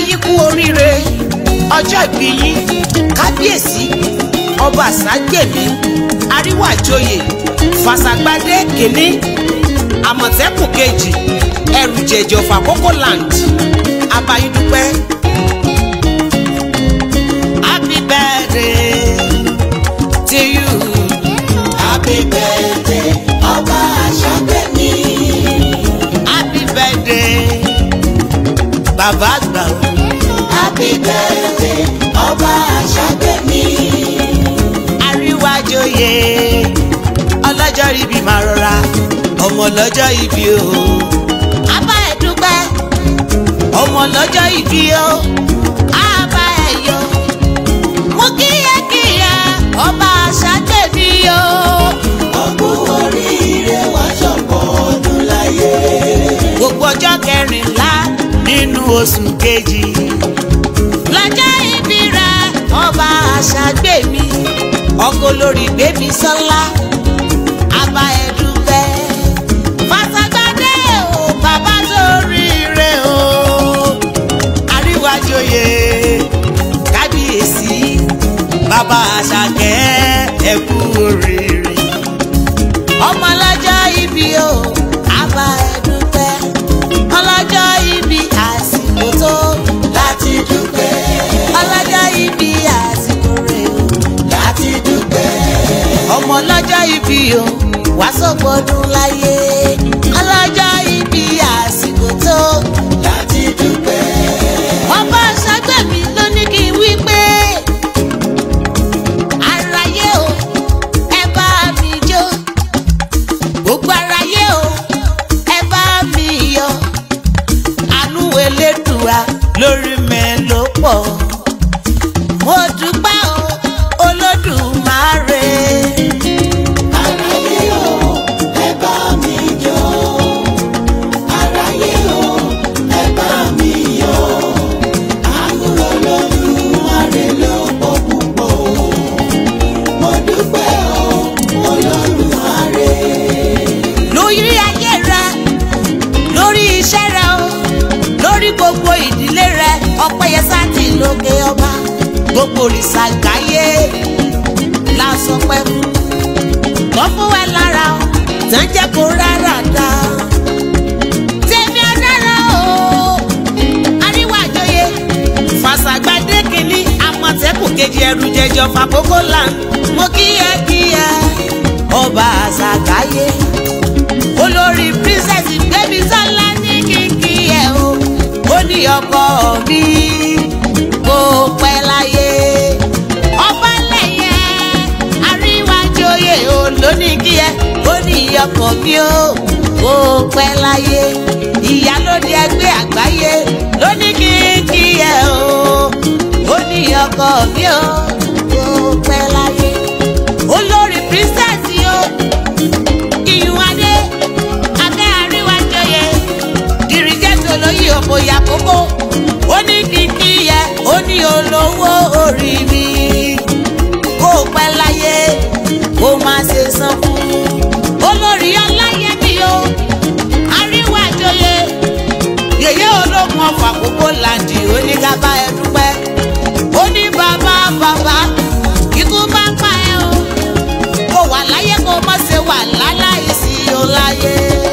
yín kú oríire ọjọ́ ìbí yín kábíyèsí ọba àságbèmí àríwájòyè fàṣàgbádé kìíní àmọ̀tẹ́kùn kejì ẹrù jẹ̀jọ̀ fàkókò land abayídúpẹ́. happy birthday to you. Happy birthday, ọba àṣàgbẹ̀mí. happy birthday bàbá àgbà o. Happy birthday, ọba àṣàgbẹ̀mí. àríwájòyè ọlọ́jọ́ ibi máa rọra ọmọ lọ́jọ́ ibi o. abá ẹ̀ dúpẹ́ ọmọ lọ́jọ́ ibi o. abá ẹ̀ yọ. mo kíyèkíyè ọba àṣàgbèmí o. Ọkú oríire wá ṣọ̀pọ̀ ọdún láyé. gbogbo ọjọ́ kẹrìnlá nínú oṣù kejì. lọ́jọ́ ìbí rẹ̀ ọba àṣàgbèmí ọkọ lórí bébí sọ́lá àbá ẹ̀dúpẹ́. fàṣàgbàdé o bàbá sórí rẹ̀ o. àríwájòyè kábíyèsí bàbá àṣàkẹ́ ẹ̀kú oríire ọmọ ọlọ́jọ́ ibi o àbá ẹ̀dúpẹ́ ọlọ́jọ́ ibi àsìkò tó Láti dúpẹ́, ọlọ́jọ́ ibi àsìkò rẹ̀ o láti dúpẹ́. ọmọ ọlọ́jọ́ ibi o wá sọ́gbọ́dún láyé ọlọ́jọ́ ibi àsìkò tó Láti dúpẹ́. ọba ṣàgbẹ́mí ló ní kí n wí pé aráyé o ẹ bá mi jó gbogbo aráyé o ẹ bá mi yọ̀ àánú elédùà lórí mi ló pọ̀ mo dúpẹ́ o olódùmarè Aráyé o, ẹ bá mi jó. Aráyé o, ẹ bá mi yọ̀. Àánú Olódùmarè ló pọ̀ púpọ̀ o. Mo dúpẹ́ o, Olódùmarè. lórí ayé rẹ lórí iṣẹ́ rẹ o lórí gbogbo ìdílé rẹ ọpẹ́yẹ sátì lókè ọba gbogbo òrìṣà gáyé la sọ pé fún tó fún ẹ lára o tán jẹ́ kó rárá dá tèmi ọ̀dára o àríwájọyé fàṣàgbàdé kìíní àmọ̀tẹ́kùn kejì ẹrù jẹjọ fàkókò land mo kíyẹ kíyẹ ọba àṣàgáyé olórí princess baby sọlá ní kíkí ẹ o ó ní ọkọ mi kó pẹ́ láyé ọba lẹ́yẹ àríwájòyè o lóní kí ẹ ó ní ọkọ mi o kó pẹ́ láyé ìyálóde ẹgbẹ́ àgbáyé lóní kíkí ẹ o ó ní ọkọ mi o kó pẹ́ láyé olórí princess o iyùn adé adé àríwájọyè dìrìjẹ́tò lóyè òbòyà kókó ó ní kìkì yẹ ó ní olówó orí mi kó o pẹ́ láyé kó má ṣe san fún olórí ọláyé mi o àríwájọyè yèyé ológun ọfà kókó làǹdì ó ní ká bá ẹ dúpẹ́ ó ní bàbá bàbá ikú bá pa ẹ o kó wà láyé kó má ṣe wà láláì sí o láyé.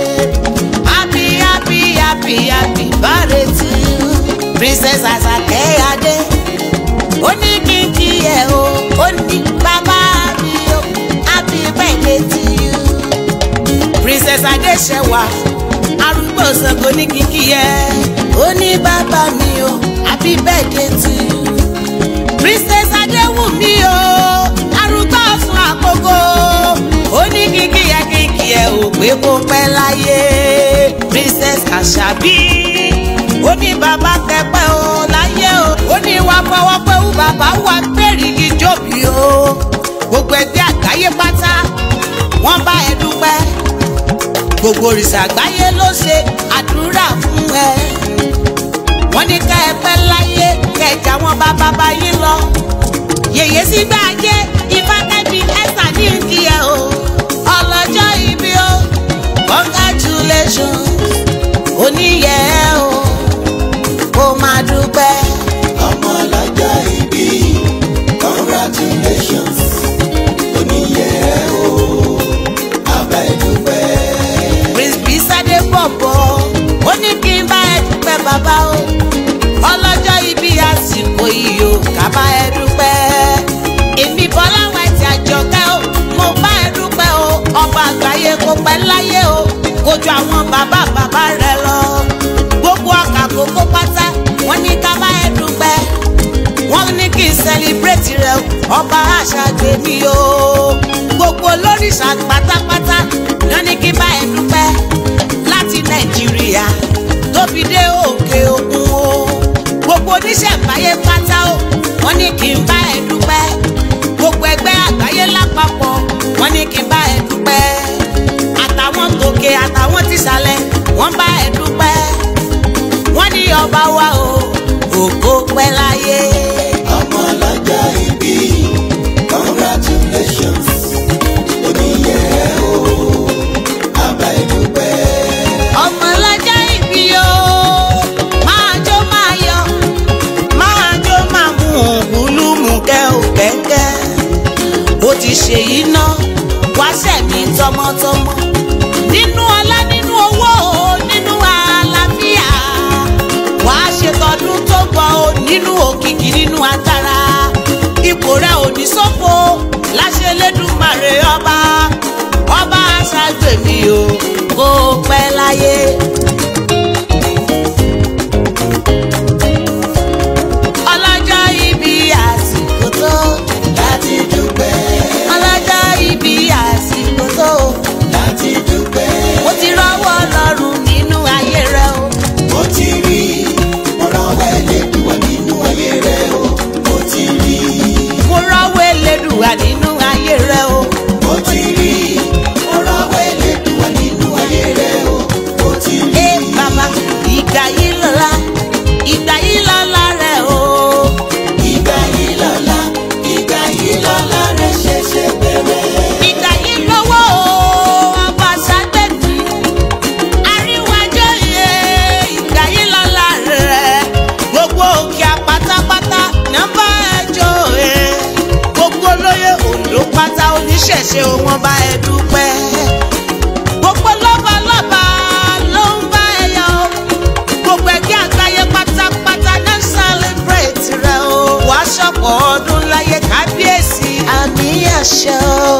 happy happy happy happy birthday to you princess asake adé ó ní kí n kí ẹ o ó ní bàbá mi o happy birthday to you princess adéṣẹwà arúgbó Ṣàngó ní kí n kí ẹ ó ní bàbá mi o happy birthday to you princess adéwùmí o arúgbó ọ̀sùn àkókò ó ní kíkí yẹ kíkí ẹ ò pé kó pẹ́ láyé princess àṣàbí ó ní bàbá kẹpẹ́ o láyé o ó ní wàá fọwọ́ pé wú bàbá wà pèrìgì jòbí o gbogbo ẹgbẹ́ àgbáyé pátá wọ́n bá ẹ dúpẹ́ gbogbo òrìṣà àgbáyé ló ṣe àdúrà fún ẹ wọ́n ní ká ẹ pẹ́ láyé kẹjà wọn bá bàbá yín lọ yèyé sígbà ajé ifákẹ́bí ẹ̀sà ní kí ẹ o ọlọ́jọ́ ìbí o congratulations oníyẹ o kó máa dúpẹ́ àṣà pátápátá náà ní kí bá ẹ dúpẹ́ láti nàìjíríà tó fi dé òkè òkun o gbogbo oníṣẹ̀ǹbáyé pátá o wọ́n ní kí n bá ẹ dúpẹ́ gbogbo ẹgbẹ́ àgbáyé lápapọ̀ wọ́n ní kí n bá ẹ dúpẹ́ àtàwọn tòkè àtàwọn tìsàlẹ̀ wọ́n bá ẹ dúpẹ́ wọ́n ní ọba wa o ògo pẹ́ láyé. ọmọ ọlọ́jọ́ ìbí congratulations oníyẹ o àbá ìdúpẹ́. ọmọ lọ́jọ́ ìbí o máa jó máa yọ máa jó máa mú ògúlùmùkẹ́ ò kẹ́kẹ́ ó ti ṣèyí ná wá sẹ̀mí tọmọtọmọ nínú ọlá nínú owó o nínú àlàáfíà wàá ṣe tọdún tó gbọ́ o nínú òkìkí nínú agbára ipò rẹ ò ní ṣòfò láṣẹ lẹ́dùnmarè ọba ọba aṣáájú o kó o pẹ́ láyé. ọlọ́jọ́ ibi àsìkò tó láti dúpẹ́ ọlọ́jọ́ ibi àsìkò tó láti dúpẹ́. mo ti rọ́wọ́ lọ́rùn nínú ayé rẹ o. mo ti rí mo rọwọ́ ẹlẹ́dùnwá nínú ayé rẹ o mo ti rí mo rọ́wọ́ elédùà nínú ayé rẹ o. mo ti rí mo rọwọ́ ẹlẹ́dùnwá nínú ayé rẹ o mo ti rí. ẹ bàbá ìgbà yìí lọ́la ìgbà yìí lọ́la rẹ o. ìgbà yìí lọ́la ìgbà yìí lọ́la rẹ ṣẹ̀ṣẹ̀ bẹ̀rẹ̀. ìgbà yìí lọ́wọ́ o ọba ságbẹ́bí àríwájọ́ yẹ ìgbà yìí lọ́la rẹ gbogbo òkè àpátápátá nọ́mbà ẹjọ́ ẹ gbogbo olóyè òǹdó pátá oníṣẹ̀ṣe wọn bá ẹ dúpẹ́ gbogbo lọ́balọ́ba ló ń bá ẹ yọ gbogbo ẹgbẹ́ àgbáyé pátápátá náà celebrate rẹ o wàá ṣọ̀pọ̀ ọdún láyé kábíyèsí àmì àṣẹ o.